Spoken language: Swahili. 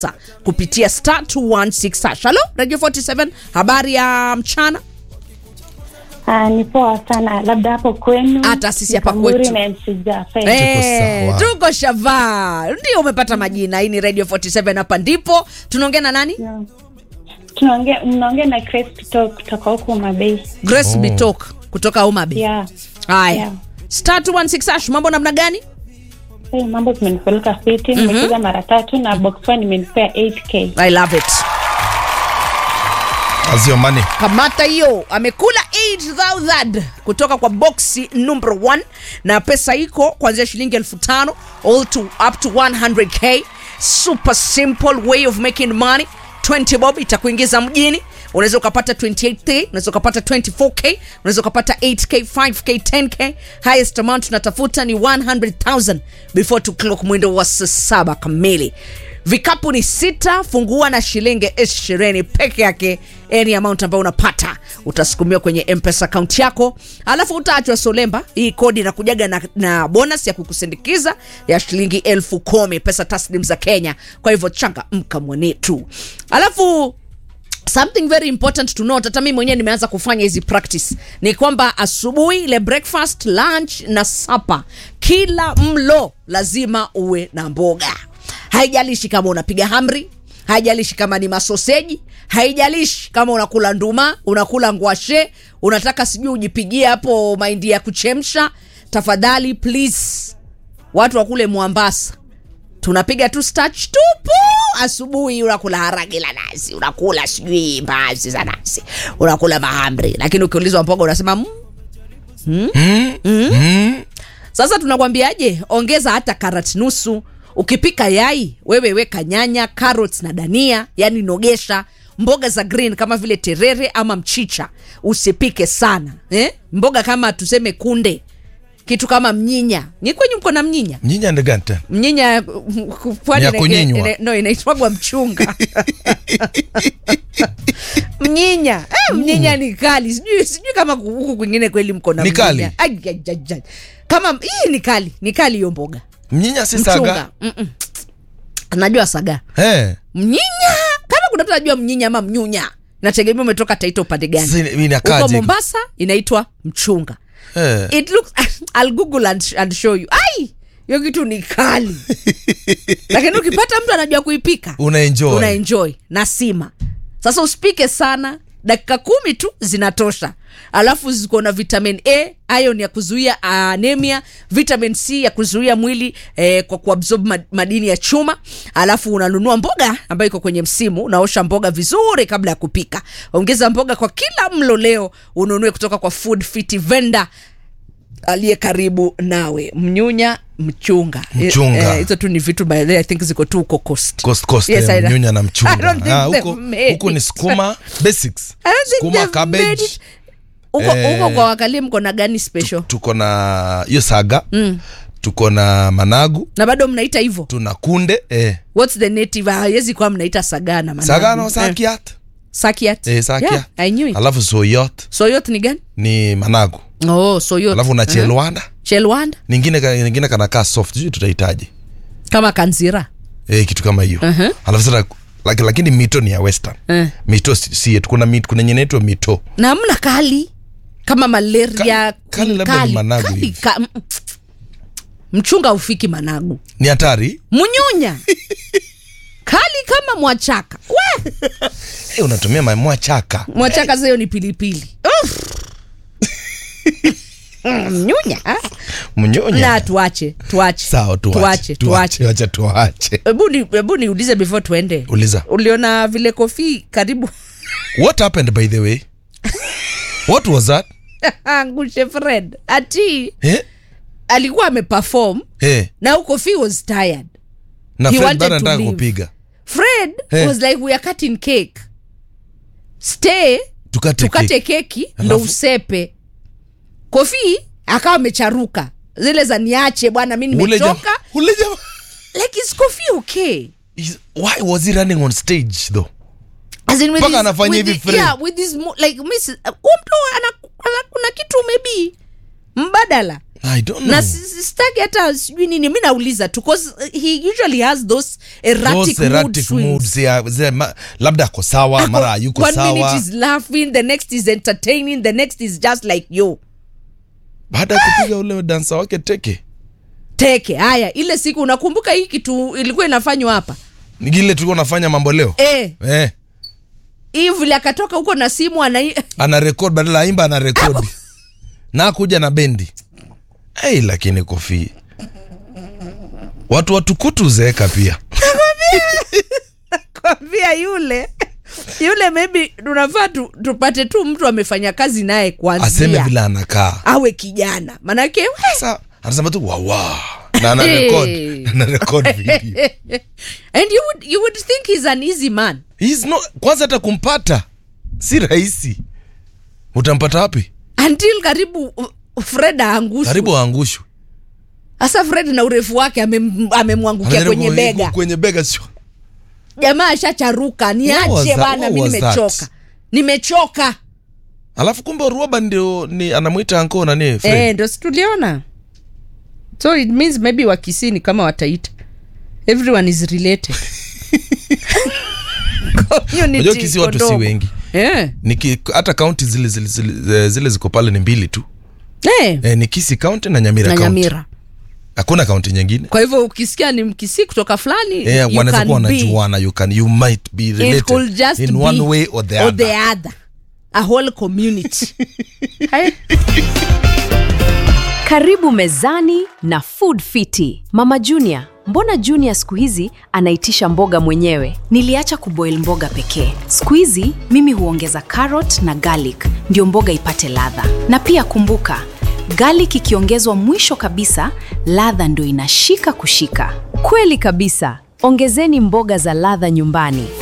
kupitia star 216 hash. Halo Radio 47, habari ya mchana. Ah, ni poa sana, labda hapo kwenu. Hata sisi hapa Mkamburi kwetu. na MC Jafet. Eh, sawa. tuko shavaa, ndio umepata majina. Hii ni Radio 47, hapa ndipo tunaongea na nani? Yeah. Tunaongea mnaongea na Grace Pito kutoka huko Mabei. Grace Bitok kutoka Homa Bay. Yeah. Haya, Yeah. star 216 hash, mambo namna gani? Hey, mambo zimenipeleka fiti, nimecheza mara tatu na box one imenipea 8k. I love it. As your money. kamata hiyo amekula 8000 kutoka kwa boxi number 1 na pesa iko kuanzia shilingi elfu tano all to up to 100k super simple way of making money 20 bob itakuingiza mjini unaweza ukapata 28k unaweza ukapata 24k unaweza ukapata 8k 5k 10k highest amount tunatafuta ni 100000 before to clock mwendo wa saa saba kamili vikapu ni sita fungua na shilingi ishirini peke yake any amount ambayo unapata utasukumiwa kwenye mpesa akaunti yako alafu utaachwa solemba hii kodi inakujaga na, na bonus ya kukusindikiza ya shilingi elfu kumi pesa taslim za kenya kwa hivyo changa mka mwanetu alafu something very important to note hata mi mwenyewe nimeanza kufanya hizi practice ni kwamba asubuhi ile breakfast lunch na sapa kila mlo lazima uwe na mboga haijalishi kama unapiga hamri haijalishi kama ni masoseji haijalishi kama unakula nduma unakula ngwashe unataka sijui ujipigie hapo mahindi ya kuchemsha tafadhali please watu wa kule mwambasa tunapiga tu starch tupu asubuhi unakula harage la nazi unakula sijui mbaazi za nazi unakula mahamri lakini ukiulizwa mboga unasema mm. Mm. Mm. sasa tunakwambiaje ongeza hata karat nusu ukipika yai wewe weka nyanya carrots na dania yani nogesha mboga za green kama vile terere ama mchicha usipike sana eh? mboga kama tuseme kunde kitu kama mnyinya ni kwenye mko na mnyinya Mnyinya ni gani tena? mnyinya pwani Ni ya ina- kunyinywa. ina- no inaitwagwa mchunga mnyinya eh, mnyinya ni kali sijui sijui kama huku kwingine kweli mko na Ni kali? mnyinya. Ai, ai, ai, ai. kama hii ni kali ni kali hiyo mboga Mnyinya si saga. mchunga Mm-mm. najua saga Eh. mnyinya kama kuna mtu anajua mnyinya ama mnyunya nategemea umetoka taita upande gani Sasa inakaje? huko mombasa inaitwa mchunga Eh. it looks I'll google and, and show you ai hiyo kitu ni kali lakini ukipata mtu anajua kuipika Una enjoy. una enjoy na sima sasa usipike sana dakika kumi tu zinatosha alafu ziko na vitamin a ion ya kuzuia anemia vitamin c ya kuzuia mwili eh, kwa kuabsorb mad- madini ya chuma alafu unanunua mboga ambayo iko kwenye msimu unaosha mboga vizuri kabla ya kupika ongeza mboga kwa kila mlo leo ununue kutoka kwa food fit vendor aliye karibu nawe mnyunya mchunga Mchunga. Eh, hizo tu ni vitu by the way, i think ziko tu huko coast Coast Coast Yes, eh, I know. mnyunya na I mchunga. don't think Ah, they've huko made huko ni it. sukuma basics. I don't think Sukuma they've made cabbage. it. huko Eh. huko kwa wakalie mko na gani special Tuko na hiyo saga. Tuko na managu, na bado mnaita hivyo tuna kunde, eh. what's the native hawezi kuwa mnaita sagana managu. Saga no Eh, sakiat. sakiat Eh, sakiat. yeah, I knew it. Alafu soyot soyot ni gani ni managu. oh soyot Alafu na chelwanda. chelwanda Ningine ka- ningine kanakaa soft. Sijui tutahitaji. kama kanzira Eh, kitu kama hiyo. Uh-huh. Alafu sasa laki- lakini mito ni ya western. Eh. Mito si si yetu. Kuna mito, kuna yenye inaitwa mito. na mna kali kama malaria Ka- kali labda ni managu kali, hivi. ka, mm, mchunga ufiki managu Ni hatari. mnyunya kali kama mwachaka we Eh, unatumia mamua chaka. mwachaka zayo ni pilipili Uff. Mm, mnyunya ah. Mnyonya. na tuache tuache Sawa, tuache tuache. tuache Wacha tuache. hebu ni- hebu niulize before tuende Uliza. uliona vile kofi karibu What happened by the way? What was that? angushe fred ati Eh? alikuwa ameperform Eh. na kofi was tired Na He Fred wanted bado to anataka leave. kupiga. fred Eh. was like we are cutting cake stay Tukate tukate cake. keki ndo Alafu- usepe kofi akawa amecharuka zile za niache bwana mi Ule jam- nimechoka Ule jama. like is kofi okay Is- Why was he running on stage though? As in with Mpaka his- anafanya with hivi the- Fred. yeah, with his mo- like miss uh, huyu mtu ana, ana, kuna kitu maybe mbadala i don't know na si- si- sitaki hata sijui nini mi nauliza tu 'cause, uh, he usually has those erratic, Those erratic mood swings. moods, yeah, zile ma- labda ako sawa mara hayuko one minute sawa is laughing the next is entertaining the next is just like yo baada ya kupiga ule dansa wake teke teke haya ile siku unakumbuka hii kitu ilikuwa inafanywa hapa Ni ile tulikuwa nafanya mambo leo eh, eh, hii vile akatoka huko na simu ana ana rekod badala ya imba ana rekodi na kuja na bendi hey, lakini kofi watu watukutu zeeka pia kwambia yule yule maybe tunafaa tu, tupate tu mtu amefanya kazi naye aseme kwanzia vile anakaa awe kijana manake we, sasa anasema tu wawa na ana rekod Hey. ana rekod video and you would, you would think he's an easy man He's not, kwanza hata kumpata si rahisi utampata wapi until karibu uh, fred aangushwe karibu aangushwe hasa fred na urefu wake amem- amemwangukia Anajaribu kwenye ku- bega kwenye bega sio jamaa ashacharuka What was niache that? bana What mi was nimechoka that? nimechoka alafu kumbe ruoba ndio ni anamwita anko nani Fred. eh, ndo situliona so it means maybe wakisini kama wataita everyone is related Community Unajua Kisii watu si iko ndogo. wengi. eh. Niki, hata kaunti zile, zile, zile, zile ziko pale ni mbili tu Eh. e, ni kisi kaunti na nyamira na kaunti nyamira hakuna kaunti nyingine kwa hivyo ukisikia ni mkisii kutoka fulani e, you wanaweza can kuwa be. wanajuana you, can, you might be It related could just in be one way or the or other the other. a whole community Hai. Karibu mezani na Food Fiti. Mama Junior, mbona Junior siku hizi anaitisha mboga mwenyewe? Niliacha kuboil mboga pekee. Siku hizi mimi huongeza carrot na garlic ndio mboga ipate ladha. Na pia kumbuka, garlic ikiongezwa mwisho kabisa, ladha ndio inashika kushika. Kweli kabisa. Ongezeni mboga za ladha nyumbani.